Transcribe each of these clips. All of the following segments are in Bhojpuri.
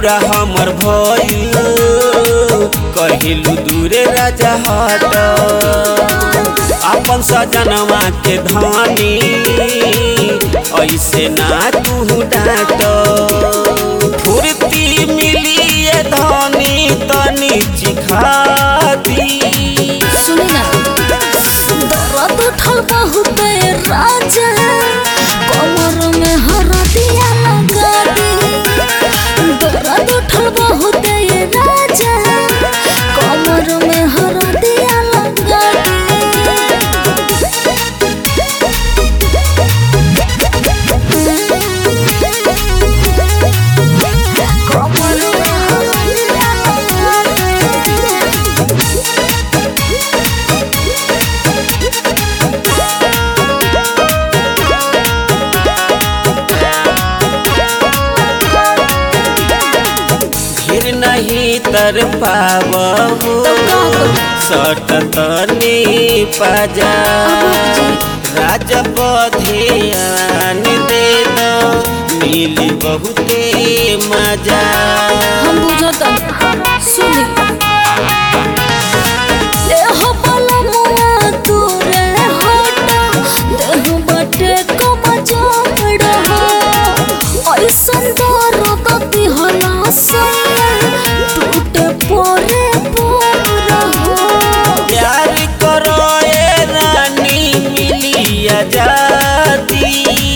पूरा हमर भइल कहिलू दूरे राजा हट अपन सजनवा के धानी ऐसे ना तू डाट फुर्ती मिली ये धनी तनी चिखाती सुनी ना दर्द उठल बहुत राजा कमर में हरदिया लगा दी दर्द उठल बहुत राजा कमर में हरदिया लगा दी कमर में हरदिया लगा दी फिर नहीं तर पाबहू सट तनी पाजा राजा बधियान दे दो मिली बहुते मजा हम बुझतन सुनी देह बलमुआ तोरे हटा देह बटे कमजोर हो ऐसन दर्द दिहला सैया टूटे पोरे पोर हो प्यार करो ए रानी मिली आजादी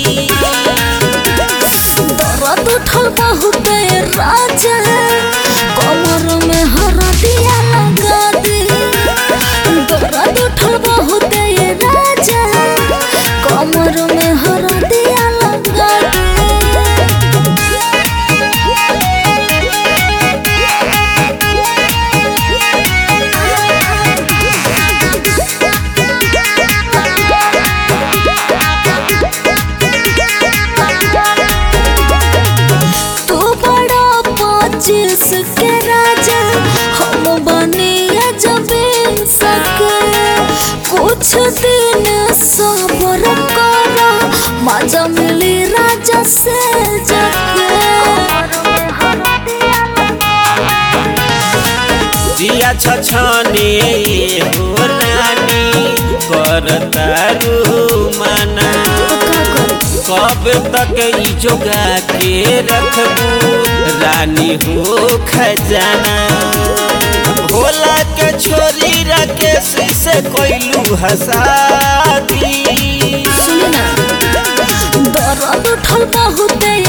दर्द उठल बहुत राजा कमर में हरदिया लगा दी दर्द उठल बहुत राजा कमर में हरदिया लगा तू बड़ा पच्चीस के राजा हम बनिया जबे सके कुछ दिन सबर करो मजा मिली राजा से जके जिया छछने हो रानी कर तारू मना कब तक ई जोगा के रखबू रानी हो खजाना भोला के छोरी राकेश से कोइलू हसादी सुनी ना दर्द उठल बहुत